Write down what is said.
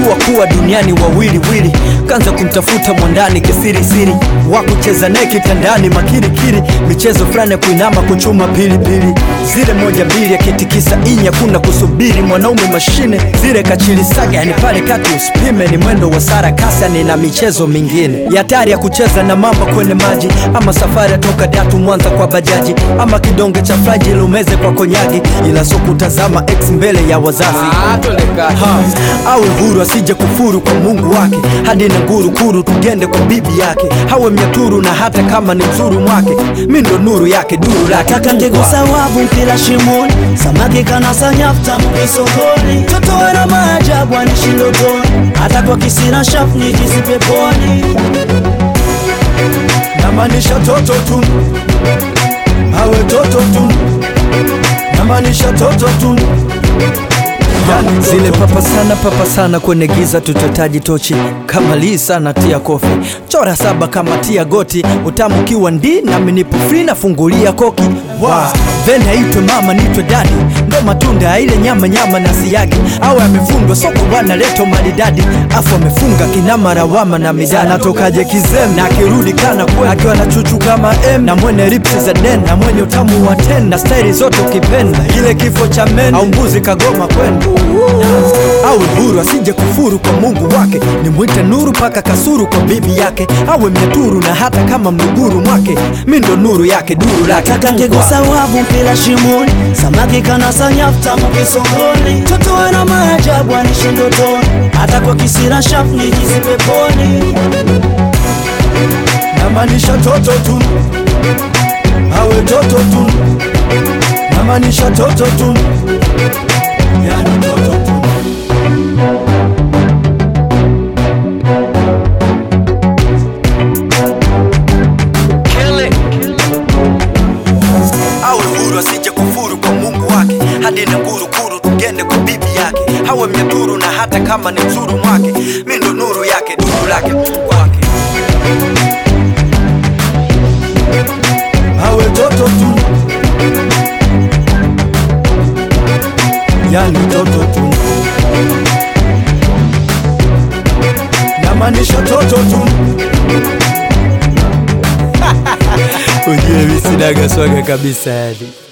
kujua kuwa duniani wawili wili, kanza kumtafuta mwandani kisirisiri, wa kucheza naye kitandani makirikiri, michezo fulani ya kuinama kuchuma pilipili, zile moja mbili akitikisa inya, kuna kusubiri mwanaume mashine, zile kachilisaga, yani pale kati usipime, ni mwendo wa sarakasi, yani na michezo mingine ya hatari ya kucheza na mamba kwenye maji, ama safari ya toka Datu Mwanza kwa bajaji, ama kidonge cha fraji lumeze kwa konyagi, ila so kutazama ex mbele ya wazazi ha, awe huru asije kufuru kwa Mungu wake, hadi na nguru kuru tugende kwa bibi yake, hawe mnyaturu na hata kama ni mzuru mwake, mi ndo nuru yake duru lake Nataka Mungu ndego wake. sawabu mpila shimoni, samaki kanasa nyafta mkisokoni, toto wana maajabu anishi ndotoni, hata kwa kisira shafu nijizi peponi. namaanisha toto tu, awe toto tu, namaanisha toto tu Yani zile papa sana papa sana kwenye giza tutotaji tochi kama lii sana tia kofi chora saba kama tia goti utamu kiwa ndi nami nipo free nafungulia koki wow. then aitwe mama nitwe dadi ndo matunda ya ile nyama nyama na siagi awe amefundwa soko bwana leto maridadi afu amefunga kinama rawama na midani natokaje kizem na akirudi kana kwe akiwa na chuchu kama m na mwene ripsi za den na mwenye utamu wa ten na staili zote ukipenda ile kifo cha men au mbuzi kagoma kwenda awe huru asije kufuru kwa Mungu wake, nimwite nuru paka kasuru kwa bibi yake, awe mnyaturu na hata kama mluguru mwake, mi ndo nuru yake duru lake Nataka Mungu ndego wake. sawabu mpila shimoni, samaki kanasa nyafta mkisokoni, toto wana maajabu anishi ndotoni, hata kwa kisira shafu nijizi peponi. namaanisha toto tu, awe toto tu, namaanisha toto tu, yani toto tu. awe huru asije kufuru kwa Mungu wake, hadi na nguru kuru tugende kwa bibi yake, hawe mnyaturu na hata kama ni mzuru mwake, mi ndo nuru yake duru lake Mungu wake. awe toto tu, yani toto tu, namaanisha toto tu ujue mi sinaga swaga kabisa yani